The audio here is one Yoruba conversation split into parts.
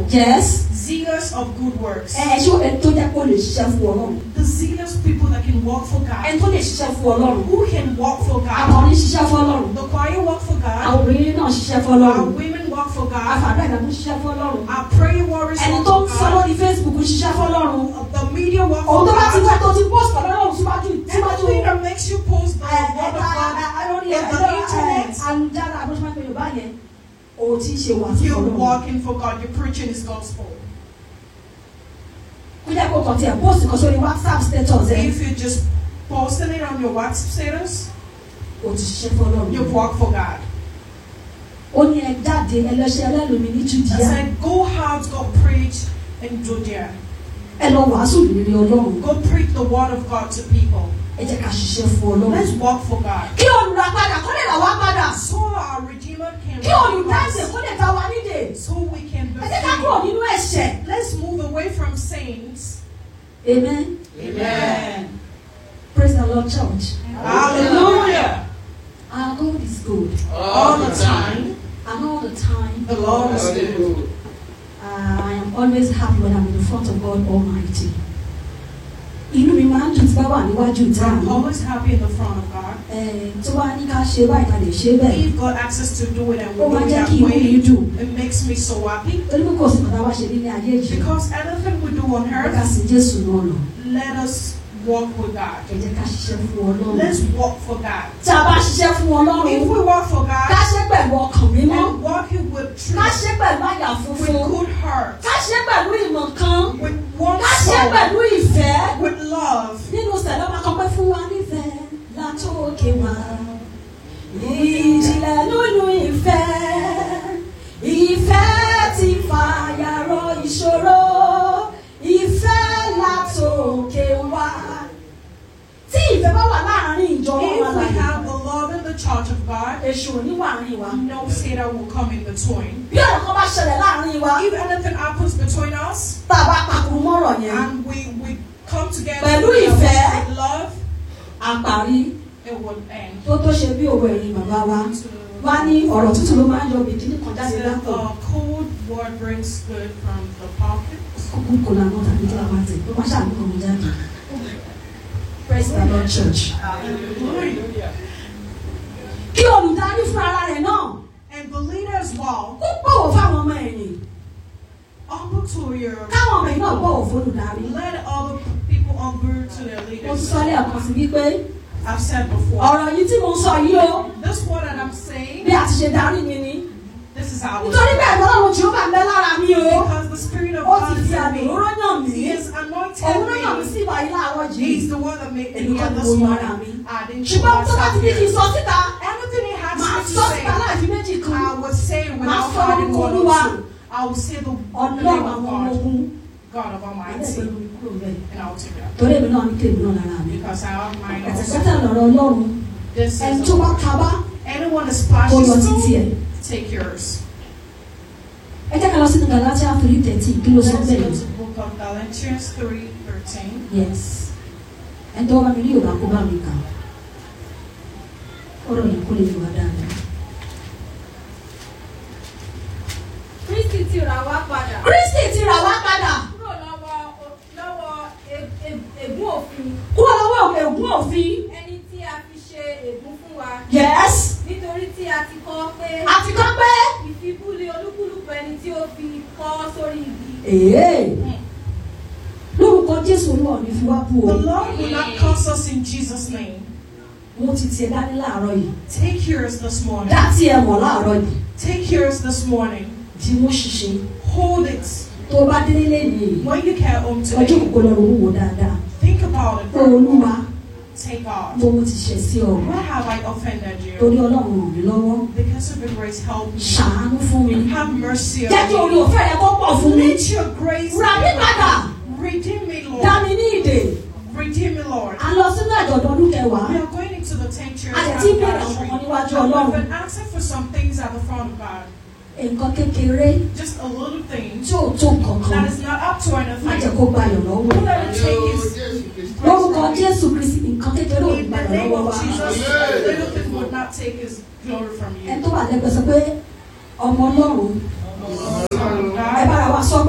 yes zealous of good works. ẹ ṣé ẹni tó jẹ́ kó lè ṣiṣẹ́ fún ọlọ́run The zealous people that can work for ẹni God. tó lè ṣiṣẹ́ fún ọlọ́run Who can work for God? akọrin ṣiṣẹ́ fún ọlọ́run The choir work for God. àwọn obìnrin náà ṣiṣẹ́ fún Our ọlọ́run women work for God. àfàdúrà ìdàgbọ́n ṣiṣẹ́ fún ọlọ́run Our prayer warriors ẹni work tó ń for sọ God. lórí facebook ṣiṣẹ́ fún ọlọ́run The media work òun for tó bá ti God. wá tó ti post ọ̀dọ́ ọlọ́run síwájú síwájú Anything that makes you post the ẹ ẹ word of God lórí on the internet, ayélujára abúlé yorùbá yẹn òun ti ṣe wà fún you're ọlọ́run working for God. You're preaching His gospel. kó jẹ́ kó kàn tiẹ̀ post kan sórí whatsapp status ẹ̀ If you're just posting it on your WhatsApp status, òun ti ṣiṣẹ́ fún ọlọ́run you've worked for God. ó ní ẹ jáde ẹ lọ ṣe ẹlẹ́lòmí ní I judea said, go out, go preach in Judea. ẹ lọ wàásù ìrírí ọlọ́run Go preach the word of God to people. ẹ jẹ́ ká ṣiṣẹ́ fún ọlọ́run. Let's work for God. kí olùràpadà kó lè rà wá padà So our Redeemer can kí olùdáǹdè kó lè ta wá nídè so we can be ẹ jẹ́ ká kúrò free. nínú ẹ̀ṣẹ̀. Let's move away from sins. amen Amen. praise the lord church Hallelujah. our God is good All the time, and all the time the Lord is good. uh, I am always happy when I'm in the front of God Almighty. inú mi máa ń dùn tí bá wà níwájú ìta I'm mi always happy in the front of God. Eh, tó bá ní ká ṣe báyìí ká lè ṣe bẹ́ẹ̀ We've got access to do it and ó we máa do it jẹ́ that kí inú mi way. dùn It makes me so happy. torí pé kò sí kọ̀dá wá ṣe nílé ayé yìí Because anything we do on ẹ ká earth, sí Jésù náà lọ let us walk with God. ẹ jẹ́ ká ṣiṣẹ́ fún Ọlọ́run Let's walk for God. tí a bá ṣiṣẹ́ fún Ọlọ́run If we walk for ká God ṣe pẹ̀lú ọkàn mímọ́ and walking with ká truth, ṣe pẹ̀lú àyà with funfun good heart, ká ṣe pẹ̀lú ìmọ̀ kan with one ká ṣe soul, pẹ̀lú ìfẹ́ with love. nínú sẹ̀lẹ̀ máa kọ́ pé fún wa nífẹ̀ẹ́ látòkè wá. ìjìnlẹ̀ nínú ìfẹ́ ìfẹ́ ti fàyàrọ̀ ìṣòro ìfẹ́ látòkè wá. tí ìfẹ́ bá wà láàárín ìjọ If ọlọ́run we àlàyé have the love in the church of God, èṣù ò ní wà àárín wa. no Satan will come in between. bí ọ̀rọ̀ kan bá ṣẹlẹ̀ láàárín wa If anything happens between us tá a bá pakùrù mọ́rọ̀ yẹn and we, we come together Pẹ̀lú with ìfẹ́. love, àparí it will end. tó tó ṣe bí òwe ẹ̀yìn bàbá wa wá ní ọ̀rọ̀ tútù ló máa ń yọ bìkínì kan jáde Said, lápò. a cold word brings good from the pocket. kúkú kò lànà tàbí kí la máa tẹ̀ ló máa ṣàmì kan jáde. praise the lord church. Hallelujah. kí olùdarí fún ara rẹ̀ náà And the leader as well, kó bọ̀wọ̀ fáwọn ọmọ ẹ̀yìn humble to your káwọn ọmọ ẹ̀yìn náà bọ̀wọ̀ fún olùdarí. let other people humble to their mo ti leaders. sọ lẹ́ẹ̀kan sí wípé I've said before. ọ̀rọ̀ yìí tí mo ń sọ yìí o This word that I'm saying, bí a ti ṣe darí mi ni. this is how nítorí bẹ́ẹ̀ lọ́rùn tí ó bá ń bẹ lára mi o Because the Spirit of ó God ti is fi in àmì me. òróró yàn mí. He has anointed òun ló yàn mí me. sí ìwà yìí láàárọ̀ He's yìí. the one that made Èmi me kọ́ here ni this mo yan ara morning. mi. I didn't ṣùgbọ́n tó bá ti ní kí n myself sọ here. síta Anything he has màá me sọ to síta say, láì fi méjì kan. I will say it without Máa sọ finding orúkọ one Olúwa. or two. I will say the the ọlọ́run name àwọn of ọmọ God, ogun God of àdẹ́gbẹ́ Almighty, lórí kúrò bẹ́ẹ̀. and I'll take it up. torí èmi náà ní kéèmí náà lára mi. Because I have mine also. ẹ̀tẹ̀kẹ́tẹ̀ lọ̀rọ̀ ọlọ́run This ẹni is tó bá a, kabá anyone is kó yọ títí passionate, ẹ̀. take yours. ẹ jẹ́ ká lọ sínú Galatia three thirteen kí ló sọ Let's bẹ́ẹ̀ go yìí. to the book of Galatians 3 13. yes ẹni tó bá mi rí yorùbá kó bá mi kà ọ̀rọ̀ yìí kó lè fi wá dáadáa. Kristi ti rà wá padà Kristi ti rà wá padà kúrò lọ́wọ́ lọ́wọ́ e- e- ègún òfin kúrò lọ́wọ́ ègún òfin. ẹni tí a fi ṣe ègún fún wa yes nítorí tí a ti kọ́ pé àti kọ́ pé. ìfibúlé olúkúlùkù ẹni tí ó fi kọ́ sórí igi. Ee. lórúkọ Jésù olúwa ò ní fi wá bú The o. Lord will not curse us in Jesus' name. mo ti tiẹ̀ dání láàárọ̀ yìí. Take yours this morning. dá tiẹ̀ mọ̀ láàárọ̀ yìí. Take yours this morning. di mú ṣiṣẹ́. Hold it. tó o bá délé lẹ́yìn When you get home ọjọ́ today, kòkó lọ ronú wò dáadáa. think about it. pé olúwa Take God. mo mo ti ṣẹ̀ sí ọ. Where have I offended you? torí ọlọ́run ràn mí lọ́wọ́. Because of your grace, help me. ṣàánú fún mi. Have mercy jẹ́ kí on orí me. òfẹ́ rẹ kó pọ̀ fún mi. Let your grace rà mí padà. redeem me, dá Lord. mi ní ìdè. Redeem me, Lord. a lọ sínú àjọ̀dún ọdún kẹwàá. We are going into the sanctuary a lè of ti God bẹ̀rẹ̀ àwọn ọmọ níwájú And ọlọ́run. we've been asking for some things at the front of God. nǹkan kékeré Just a little thing tí ò tó nǹkan kan. that is not up to má jẹ́ anything. kó gbayọ̀ lọ́wọ́. Don't let it take his lórúkọ jésù kristi nǹkan kékeré ò ní In the gbayọ̀ name lọ́wọ́ of wa. Jesus, little thing would not take his glory from ẹni you. tó wà lẹ́gbẹ̀ẹ́ sọ pé ọmọ ọlọ́run ẹ God, bára wa sọ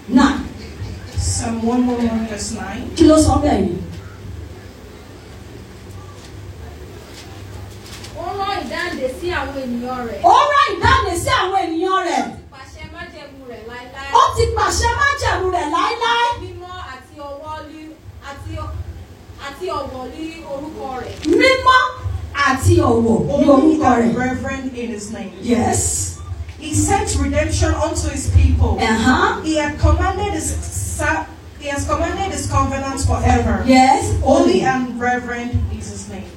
nine Psalm 111 verse 9. kí ló sọ bẹ́ẹ̀ yìí. ó rán ìdáǹdè sí àwọn ènìyàn rẹ̀. ó rán ìdáǹdè sí àwọn ènìyàn rẹ̀ pàṣẹ májẹ̀mú rẹ̀ láéláé. ó ti pàṣẹ májẹ̀mú rẹ̀ láéláé mímọ́ àti ọwọ́ lí àti ọ- àti ọ̀wọ̀ lí orúkọ rẹ̀. mímọ́ àti ọ̀wọ̀ ní Holy orúkọ and rẹ̀. reverend in his name. yes. He sent redemption unto his people. Uh-huh. He had commanded his sa- he has commanded his covenants forever. yes. Holy and reverend is his name.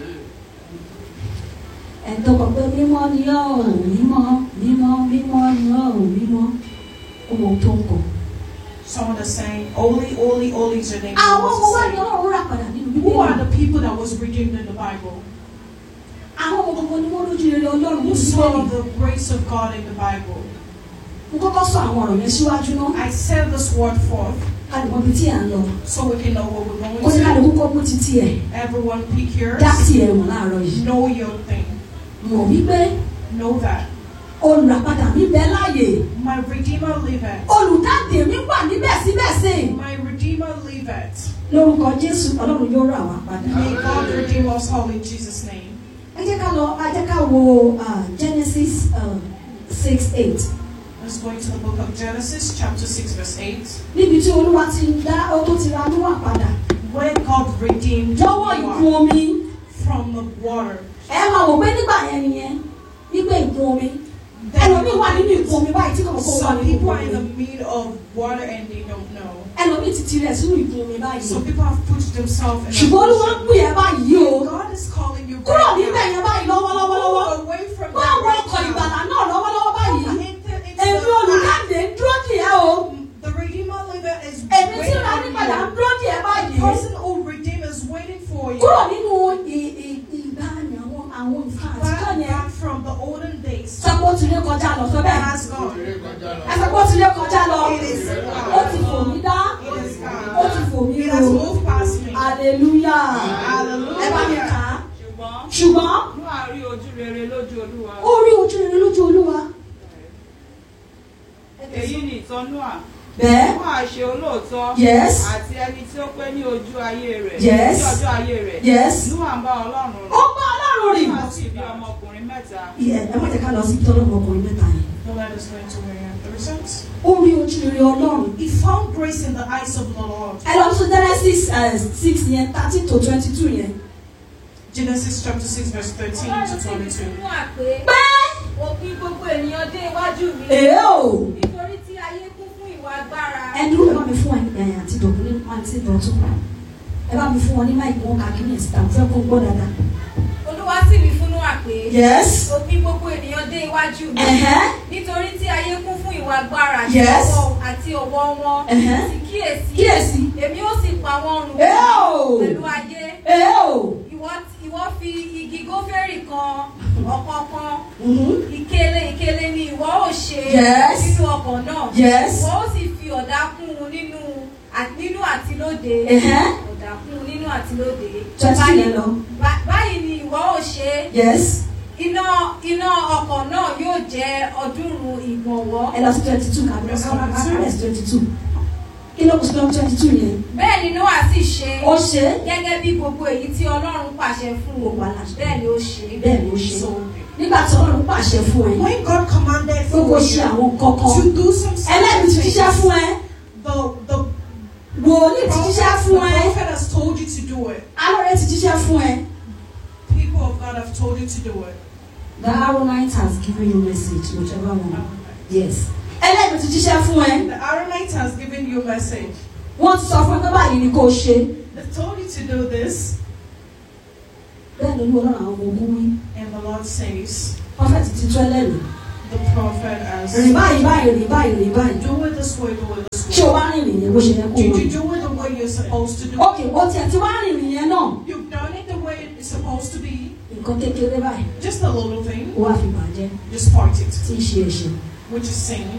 ẹ̀tọ́ kọ̀ pé mímọ́ ni ọ́ ò mímọ́ mímọ́ mímọ́ ni ọ́ ò mímọ́ ohun tó ń kọ̀. Someone is saying, Holy, holy, holy is your name. àwọn ọmọ wa Someone ni is saying, ọlọ́run rà padà nínú Who are bíbélì. the people that was redeemed in the Bible? àwọn ọmọ gbogbo ni wọ́n lójú rere ọlọ́run Who ní saw bíbélì. the grace of God in the Bible? mo kọ́kọ́ sọ àwọn ọ̀rọ̀ yẹn síwájú náà I said this word forth ká lè mọ ibi tí à ń lọ. so we can know what we're kó ní going ká lè to. kókó mú títí ẹ̀ Everyone pick yours. dá sí ẹ̀ wọ̀n láàárọ̀ yìí. Know your thing. mọ̀ wípé Know that. olùràpadà mi bẹ láàyè My Redeemer liveth. olùdáǹdè mi wà níbẹ̀ síbẹ̀ sí i. My Redeemer liveth. lórúkọ jésù ọlọ́run yóò rà wá padà. May God redeem us all in Jesus' name. ẹ jẹ́ ká lọ ẹ jẹ́ ká wo ah, genesis uh, six eight Let's go into the book of Genesis, chapter 6, verse 8. níbi tí olúwa ti ń dá ó tó ti ra níwà padà When God redeemed lọ́wọ́ ìkún Noah omi from the water. ẹ máa wò pé nígbà yẹn nìyẹn nígbà ìkún omi ẹlòmíì wà nínú ìkún omi báyìí tí kò kó wà Some nínú people ìkún are in the omi middle of water and they don't know. ẹlòmíì ti tirẹ̀ sínú ìkún omi báyìí Some people have put themselves in ṣùgbọ́n olúwa ń a pè ẹ́ báyìí o position. God is calling you kúrò right níbẹ̀ now. yẹn báyìí lọ́wọ́lọ́wọ́lọ́wọ́ Move away from bá that àwọn right ọkọ̀ now. ìgbàlà náà lọ́wọ́lọ́wọ́ báyìí Enter into èmi the olùdáǹdè ń dúró dì ẹ́ o The Redeemer liveth is èmi tí waiting ra for ní padà ń you. dúró dì ẹ́ The báyìí person who redeem is waiting for you. kúrò nínú ì- ì- ìgbàanì àwọn àwọn nǹkan àtijọ́ Back, yẹn back from the olden days. sọ́kò tí lé kọjá lọ sọ That bẹ́ẹ̀ has gone. ẹsẹ̀kò tí lé kọjá lọ It is ó ti fò mí dá It is ó gone. ti fò mí It ro has moved past me. hallelujah ẹ bá mi kà Hallelujah. á ṣùgbọ́n ṣùgbọ́n Nóà rí ojú rere lójú olúwa ó rí ojú rere lójú olúwa èyí ni ìtàn Nóà bẹ́ẹ̀ Nóà ṣe olóòótọ́ yes àti ẹni tí ó pé ní ojú ayé rẹ̀ Yes. ní ọjọ́ ayé rẹ̀ yes Nóà ń bá ọlọ́run ó rìn bá ọlọ́run rìn Nóà sì bí ọmọkùnrin mẹ́ta ẹ ẹ má jẹ́ ká lọ sí tọ́lọ́ ọmọkùnrin mẹ́ta yẹn The Lord is going to wear the results. ó rí ojú rere ọlọ́run He found grace in the eyes of the Lord. ẹ lọ sí genesis uh, six yẹn thirteen to twenty two yẹn Genesis chapter 6, verse 13 ọlọ́run to sì wí 22. fún Nóà pé pé òpin gbogbo ènìyàn dé iwájú mi. èé o nítorí tí ayé kún fún ìwà agbára. ẹ dúró ẹ bá mi fún ẹ ẹ àti dọ̀kú ní àti dọ̀tún ẹ bá mi fún wọn ní máìkì wọn kà kí ní ẹ̀sìn tàbí fẹ́ kó gbọ́ dáadáa. olúwa sì wí fún Nóà pé yes òpin gbogbo ènìyàn dé iwájú mi. ẹ̀hẹ́ nítorí tí ayé kún fún ìwà agbára àti Yes. ọwọ́- àti ọwọ́ wọn. ẹ̀hẹ́ sì kíyèsí kíyèsí èmi ó sì pa wọ́n run èé o pẹ̀lú ayé. èé o ìwọ ìwọ fi igi gófẹ́rì kan ọ̀kọ̀ọ̀kan mhm, ìkele ìkele ni ìwọ ó ṣe Yes. nínú ọkọ̀ náà. yes ìwọ ó sì fi ọ̀dà kún un nínú à- nínú àti lóde. ẹ̀hẹ́ ọ̀dà kún un nínú àti lóde. twenty Báyìí- yẹn lọ bá- báyìí ni ìwọ ó ṣe yes iná iná ọkọ̀ náà yóò jẹ́ ọ̀ọ́dúnrún ìgbọ̀nwọ́. ẹ lọ sí twenty two kàbí ọ̀sán kàbí twenty two kí ló kù sí twenty two yẹn bẹ́ẹ̀ ni Nóà sì ṣe ó ṣe é gẹ́gẹ́ bí gbogbo èyí tí Ọlọ́run pàṣẹ fún Ó òun pa láṣẹ. bẹ́ẹ̀ ni ó ṣe. bẹ́ẹ̀ ló ṣe So, nígbà tí ọlọ́run pàṣẹ fún ẹ when God commanded pé kó for ṣe you àwọn kankan to do some ẹlẹ́rìí ti jíṣẹ́ fún ẹ the, the, wòlíì ti jíṣẹ́ prophet, the fún ẹ prophet has told you to do it. alọ́rẹ́ ti jíṣẹ́ fún ẹ. People of God have told you to do it. The Aaronite has given you message whichever one. Yes. ẹlẹ́rìí ti jíṣẹ́ fún ẹ The Aaronite has given you a message. wọ́n ti sọ fún ẹ pé báyìí ni kò ṣe They told you to do this, bẹ́ẹ̀ ló ní ọlọ́run àwọn ọmọ ogun wí and the Lord says, prọfẹ̀tì ti tó ẹlẹ́rìí the prophet has rìn báyìí báyìí rìn báyìí rìn báyìí do it this way, do it this ṣé o way. wá rìn rìn yẹn bó ṣe yẹ kó Did o you rìn. do it the way you're supposed to do it? ok o tiẹ̀ ti wá rìn rìn yẹn náà You've done it the way it's supposed to be. nǹkan kékeré báyìí Just a little thing. ó wá fi bàjẹ́ Just point it, tí í ṣe ẹ̀ṣẹ̀ which is sin.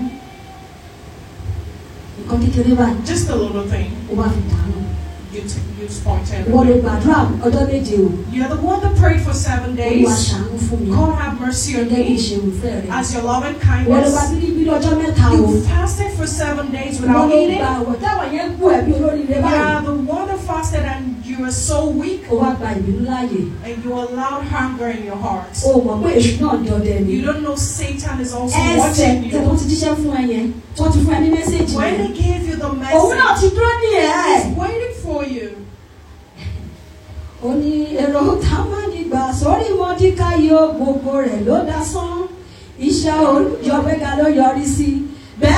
nǹkan kékeré báyìí Just a little thing. ó wá fi dànù You, t- you just point it. ìwọ ló gbàdúrà ọjọ́ méje o You're the one that prayed for seven olúwa days. ṣàánú fún mi God have mercy on gẹ́gẹ́ bí me ìṣeun fẹ́ rẹ̀ as your loving ìwọ ló gba kindness. bíríbírí ọjọ́ mẹ́ta o You fasted for seven days ó without ló eating. gba àwọ̀ táwọn yẹn ń kú ẹ̀bí olóríire You báyìí. are the one that fasted and you were so weak ó wá gba ìbínú láàyè and you allowed hunger in your heart. ó mọ̀ pé èṣù náà ní ọdẹ ni. You don't know Satan is also ẹsẹ̀ watching tẹ tó you. ti jíṣẹ́ fún ẹ yẹn tó ti fún ẹ ní mẹ́sẹ̀gì When yẹn. he gave you the òun náà message, ti dúró ní ẹ̀ ẹ́. he's waiting for you. ó ní èrò támánìgbà sórí mọ́díkà yóò gbogbo rẹ̀ ló dá sán iṣẹ́ olùjọ́gbẹ́ga ló yọrí sí